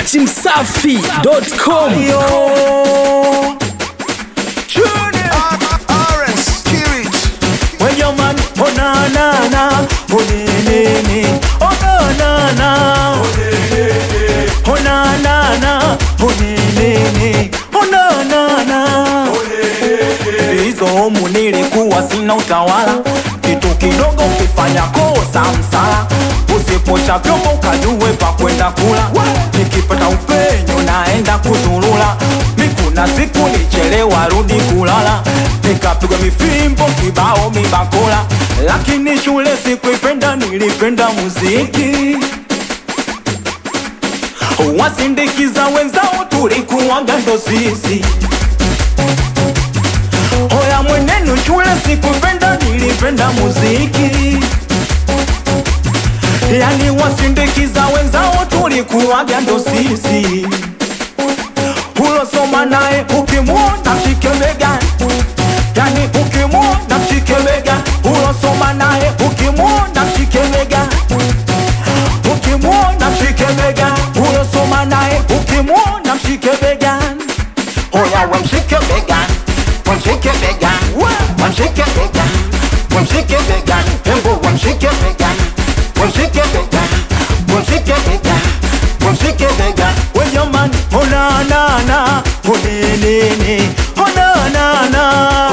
dachimsafi.com When your man, oh na na na, oh ne ne ne, oh na na na, oh na na na, oh ne ne ne, oh na na na. Hizo homu nilikuwa sina utawala, kitu kidogo ukifanya kosa msala, usiposha vyombo ukajue pa kwenda kula, nikipata upenyo naenda kuzurula, mikuna siku nichelewa rudi kulala, nikapigwa mifimbo kibao mibakula, lakini shule sikuipenda, nilipenda muziki wasindikiza wenzao tulikuwaga ndo sisi Hoya mwenenu shule sikupenda, nilipenda muziki. Yani wasindikiza wenzao tulikuwaga ndo sisi. Ulosoma naye ukimwona mshike begani, yani ukimwona mshike begani. Ulosoma naye ukimwona mshike begani, ukimwona mshike begani. Ulosoma naye ukimwona mshike begani. Hoya we mshike begani wamshike begani, wamshike begani, wamshike begani, hembo wamshike begani, wamshike begani, wamshike begani, wamshike begani. When your man, oh na na na, oh ne ne ne, oh na na na,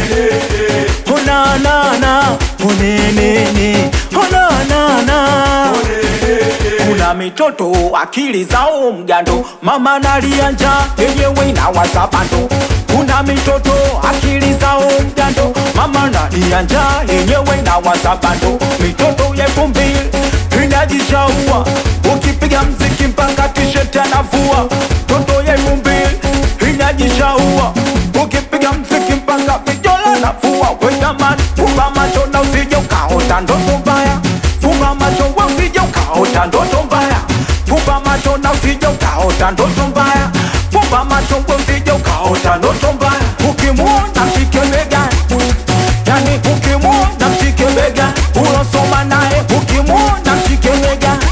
oh na na na, oh ne ne ne, oh na na na. Kuna mitoto akili zao mgando, mama nalia njaa yenyewe inawaza bando kuna mitoto akili zao mjando, mama nalia njaa yenyewe inawaza bando. Mitoto ya elfu mbili inajishaua, ukipiga mziki mpaka tisheti anavua. Toto ya elfu mbili inajishaua, ukipiga mziki mpaka vijola navua. We jamani, fumba macho na usije ukaota ndoto mbaya, fumba macho we usije ukaota ndoto mbaya, fumba macho na usije ukaota ndoto mbaya, fumba macho we usije ukaota ndoto mbaya. Ukimwona mshike begani, yani ukimwona mshike begani, ulosoma naye ukimwona mshike begani,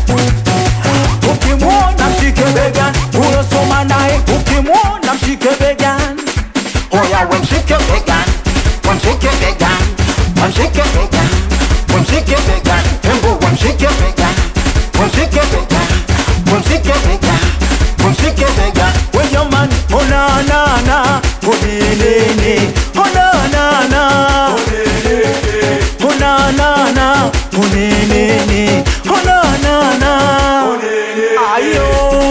ukimwona mshike begani, ulosoma naye ukimwona mshike begani. Oya we mshike begani, we mshike begani, we mshike begani, we mshike begani, hembo we mshike begani, we mshike begani, we mshike begani, we mshike begani. We your man, oh na na na, oh ne ne ne, oh na na na, oh na na na, oh ne ne ne, oh na na na. Ayo,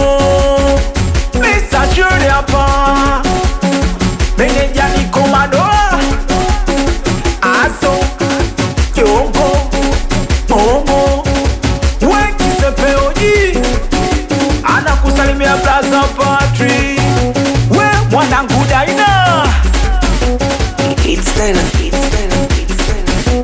Mr. Shirley hapa, meneja ni Komadola, Aso, Kiongo, Momo, Wekisepeoji, anakusalimia Blaza Patri, we mwanangu Daina. It's Dana. It's Dana. It's Dana.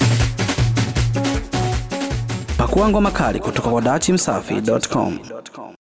Pakua ngoma kali kutoka kwa dachimsafi.com.